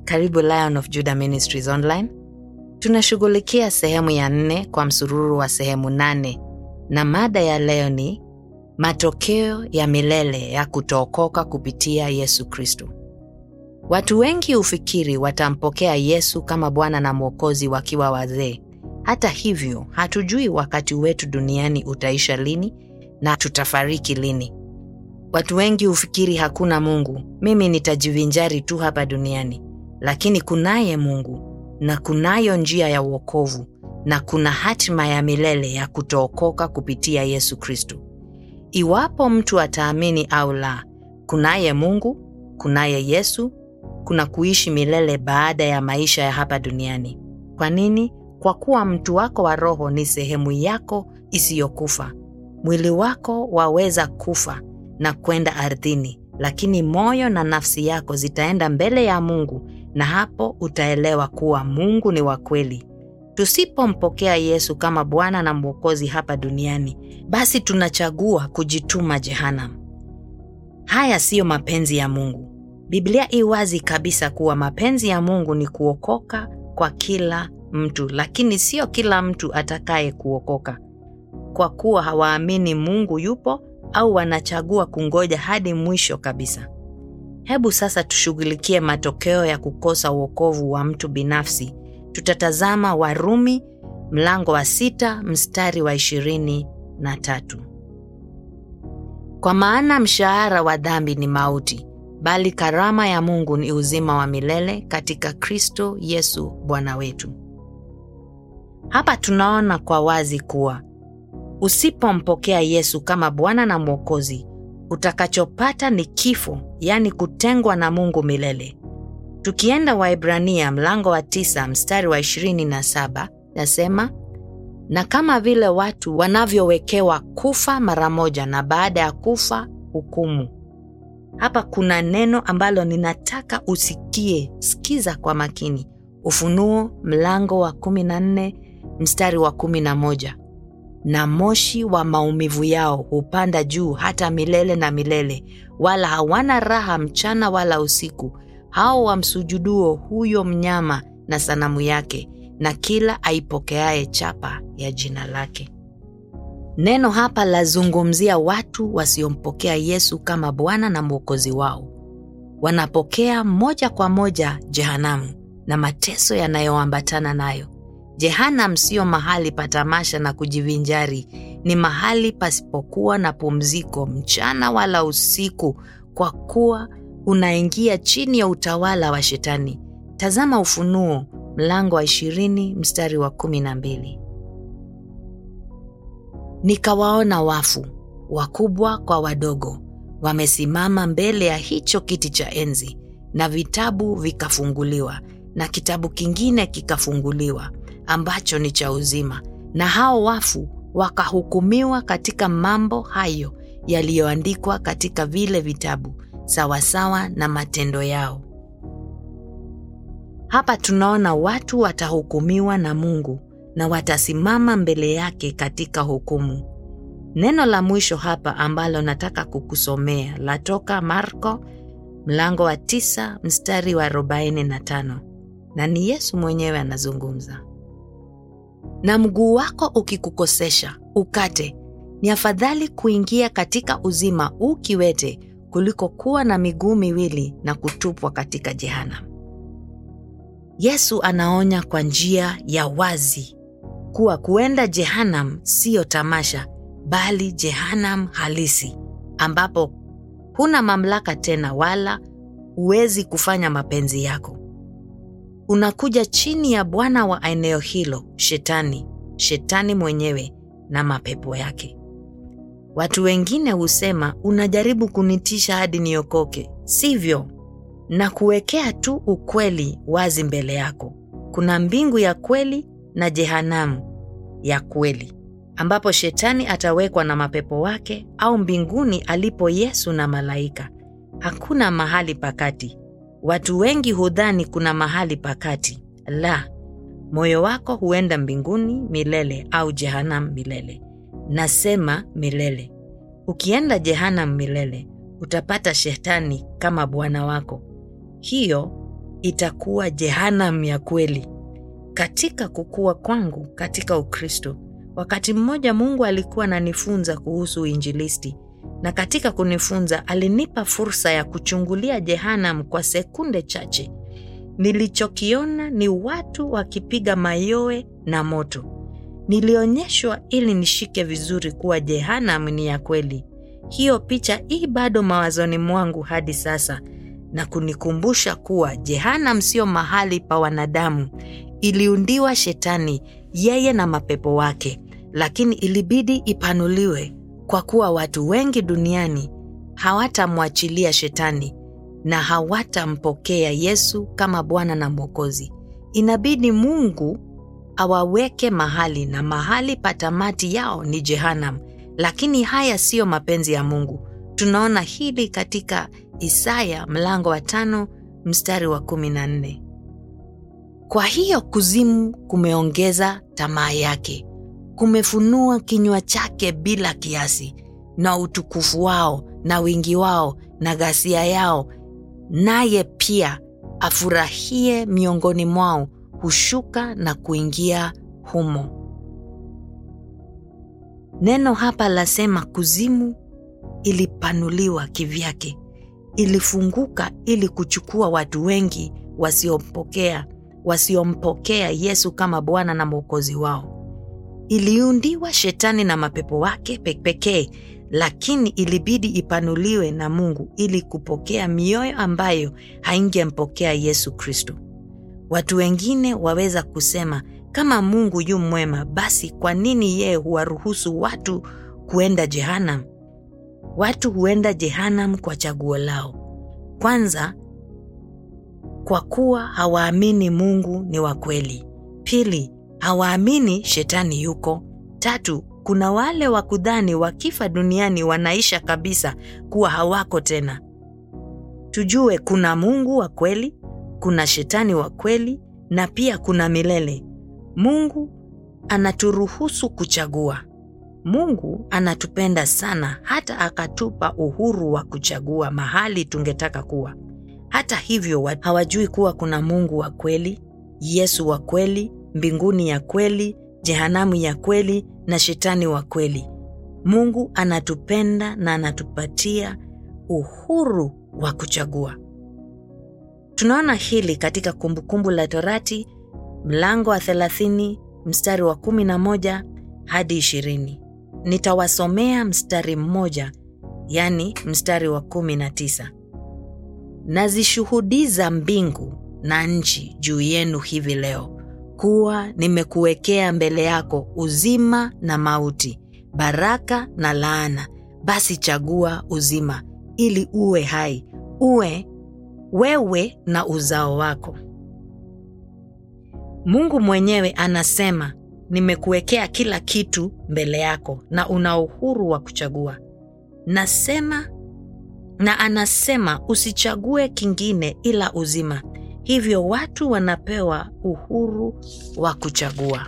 Karibu Lion of Judah Ministries Online. Tunashughulikia sehemu ya nne kwa msururu wa sehemu nane, na mada ya leo ni matokeo ya milele ya kutookoka kupitia Yesu Kristo. Watu wengi hufikiri watampokea Yesu kama Bwana na Mwokozi wakiwa wazee. Hata hivyo, hatujui wakati wetu duniani utaisha lini na tutafariki lini. Watu wengi hufikiri hakuna Mungu, mimi nitajivinjari tu hapa duniani. Lakini kunaye Mungu na kunayo njia ya uokovu na kuna hatima ya milele ya kutookoka kupitia Yesu Kristo. Iwapo mtu ataamini au la, kunaye Mungu, kunaye Yesu, kuna kuishi milele baada ya maisha ya hapa duniani. Kwa nini? Kwa kuwa mtu wako wa roho ni sehemu yako isiyokufa. Mwili wako waweza kufa na kwenda ardhini, lakini moyo na nafsi yako zitaenda mbele ya Mungu, na hapo utaelewa kuwa Mungu ni wa kweli. Tusipompokea Yesu kama Bwana na Mwokozi hapa duniani, basi tunachagua kujituma jehanamu. Haya siyo mapenzi ya Mungu. Biblia i wazi kabisa kuwa mapenzi ya Mungu ni kuokoka kwa kila mtu, lakini sio kila mtu atakaye kuokoka, kwa kuwa hawaamini Mungu yupo au wanachagua kungoja hadi mwisho kabisa. Hebu sasa tushughulikie matokeo ya kukosa uokovu wa mtu binafsi. Tutatazama Warumi mlango wa sita mstari wa ishirini na tatu. Kwa maana mshahara wa dhambi ni mauti, bali karama ya Mungu ni uzima wa milele katika Kristo Yesu Bwana wetu. Hapa tunaona kwa wazi kuwa usipompokea Yesu kama Bwana na Mwokozi, utakachopata ni kifo, yaani kutengwa na Mungu milele. Tukienda Waibrania mlango wa tisa mstari wa ishirini na saba nasema, na kama vile watu wanavyowekewa kufa mara moja na baada ya kufa hukumu. Hapa kuna neno ambalo ninataka usikie, sikiza kwa makini. Ufunuo mlango wa kumi na nne mstari wa kumi na moja na moshi wa maumivu yao hupanda juu hata milele na milele, wala hawana raha mchana wala usiku, hao wamsujuduo huyo mnyama na sanamu yake, na kila aipokeaye chapa ya jina lake. Neno hapa lazungumzia watu wasiompokea Yesu kama Bwana na Mwokozi wao. Wanapokea moja kwa moja jehanamu na mateso yanayoambatana nayo. Jehanam siyo mahali pa tamasha na kujivinjari, ni mahali pasipokuwa na pumziko mchana wala usiku, kwa kuwa unaingia chini ya utawala wa Shetani. Tazama Ufunuo mlango wa ishirini mstari wa kumi na mbili. Nikawaona wafu wakubwa kwa wadogo wamesimama mbele ya hicho kiti cha enzi, na vitabu vikafunguliwa, na kitabu kingine kikafunguliwa ambacho ni cha uzima, na hao wafu wakahukumiwa katika mambo hayo yaliyoandikwa katika vile vitabu sawasawa na matendo yao. Hapa tunaona watu watahukumiwa na Mungu na watasimama mbele yake katika hukumu. Neno la mwisho hapa ambalo nataka kukusomea latoka Marko mlango wa tisa mstari wa arobaini na tano na ni Yesu mwenyewe anazungumza. Na mguu wako ukikukosesha ukate, ni afadhali kuingia katika uzima ukiwete kuliko kuwa na miguu miwili na kutupwa katika jehanamu. Yesu anaonya kwa njia ya wazi kuwa kuenda jehanamu siyo tamasha, bali jehanamu halisi, ambapo huna mamlaka tena wala huwezi kufanya mapenzi yako. Unakuja chini ya bwana wa eneo hilo, Shetani, Shetani mwenyewe na mapepo yake. Watu wengine husema unajaribu kunitisha hadi niokoke. Sivyo, na kuwekea tu ukweli wazi mbele yako. Kuna mbingu ya kweli na jehanamu ya kweli, ambapo Shetani atawekwa na mapepo wake, au mbinguni alipo Yesu na malaika. Hakuna mahali pakati. Watu wengi hudhani kuna mahali pakati. La, moyo wako huenda mbinguni milele au jehanamu milele. Nasema milele. Ukienda jehanamu milele, utapata Shetani kama bwana wako. Hiyo itakuwa jehanam ya kweli. Katika kukua kwangu katika Ukristo, wakati mmoja Mungu alikuwa ananifunza kuhusu uinjilisti, na katika kunifunza alinipa fursa ya kuchungulia jehanam kwa sekunde chache. Nilichokiona ni watu wakipiga mayowe na moto. Nilionyeshwa ili nishike vizuri kuwa jehanam ni ya kweli. Hiyo picha hii bado mawazoni mwangu hadi sasa na kunikumbusha kuwa jehanam sio mahali pa wanadamu. Iliundiwa Shetani, yeye na mapepo wake, lakini ilibidi ipanuliwe kwa kuwa watu wengi duniani hawatamwachilia Shetani na hawatampokea Yesu kama Bwana na Mwokozi. Inabidi Mungu awaweke mahali, na mahali pa tamati yao ni jehanam. Lakini haya siyo mapenzi ya Mungu. Tunaona hili katika Isaya mlango wa tano mstari wa kumi na nne. Kwa hiyo kuzimu kumeongeza tamaa yake, kumefunua kinywa chake bila kiasi, na utukufu wao na wingi wao na ghasia yao, naye pia afurahie miongoni mwao, hushuka na kuingia humo. Neno hapa lasema kuzimu ilipanuliwa kivyake, ilifunguka ili kuchukua watu wengi wasiompokea wasiompokea Yesu kama Bwana na Mwokozi wao. Iliundiwa Shetani na mapepo wake pekee, lakini ilibidi ipanuliwe na Mungu ili kupokea mioyo ambayo haingempokea Yesu Kristo. Watu wengine waweza kusema kama Mungu yu mwema, basi kwa nini yeye huwaruhusu watu kuenda jehanam? Watu huenda jehanam kwa chaguo lao. Kwanza, kwa kuwa hawaamini Mungu ni wa kweli. Pili, hawaamini shetani yuko. Tatu, kuna wale wa kudhani wakifa duniani wanaisha kabisa, kuwa hawako tena. Tujue kuna Mungu wa kweli, kuna shetani wa kweli, na pia kuna milele. Mungu anaturuhusu kuchagua. Mungu anatupenda sana hata akatupa uhuru wa kuchagua mahali tungetaka kuwa. Hata hivyo, hawajui kuwa kuna Mungu wa kweli, Yesu wa kweli, mbinguni ya kweli, jehanamu ya kweli na shetani wa kweli. Mungu anatupenda na anatupatia uhuru wa kuchagua. Tunaona hili katika Kumbukumbu la Torati mlango wa 30 mstari wa 11 hadi 20. Nitawasomea mstari mmoja, yani mstari wa 19. Nazishuhudiza mbingu na nchi juu yenu hivi leo kuwa nimekuwekea mbele yako uzima na mauti, baraka na laana. Basi chagua uzima, ili uwe hai, uwe wewe na uzao wako. Mungu mwenyewe anasema, nimekuwekea kila kitu mbele yako na una uhuru wa kuchagua. Nasema na anasema usichague kingine ila uzima. Hivyo watu wanapewa uhuru wa kuchagua.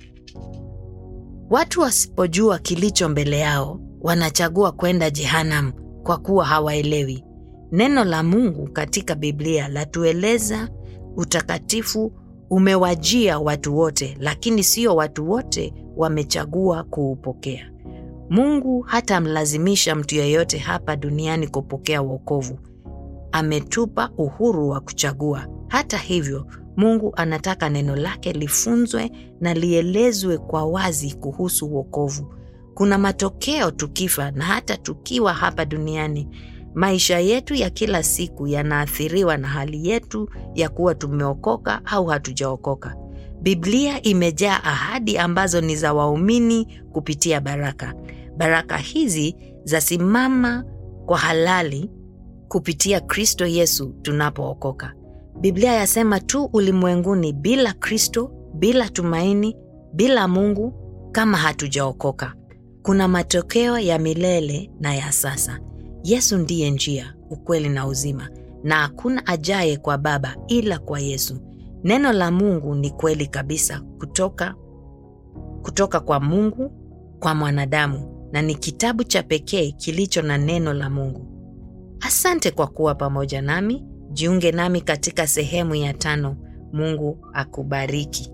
Watu wasipojua kilicho mbele yao, wanachagua kwenda jehanamu kwa kuwa hawaelewi. Neno la Mungu katika Biblia latueleza utakatifu umewajia watu wote, lakini sio watu wote wamechagua kuupokea. Mungu hatamlazimisha mtu yeyote hapa duniani kupokea wokovu. Ametupa uhuru wa kuchagua. Hata hivyo, Mungu anataka neno lake lifunzwe na lielezwe kwa wazi kuhusu wokovu. Kuna matokeo tukifa na hata tukiwa hapa duniani. Maisha yetu ya kila siku yanaathiriwa na hali yetu ya kuwa tumeokoka au hatujaokoka. Biblia imejaa ahadi ambazo ni za waumini kupitia baraka. Baraka hizi zasimama kwa halali kupitia Kristo Yesu tunapookoka. Biblia yasema tu ulimwenguni bila Kristo, bila tumaini, bila Mungu kama hatujaokoka. Kuna matokeo ya milele na ya sasa. Yesu ndiye njia, ukweli na uzima, na hakuna ajaye kwa Baba ila kwa Yesu. Neno la Mungu ni kweli kabisa kutoka, kutoka kwa Mungu kwa mwanadamu, na ni kitabu cha pekee kilicho na neno la Mungu. Asante kwa kuwa pamoja nami. Jiunge nami katika sehemu ya tano. Mungu akubariki.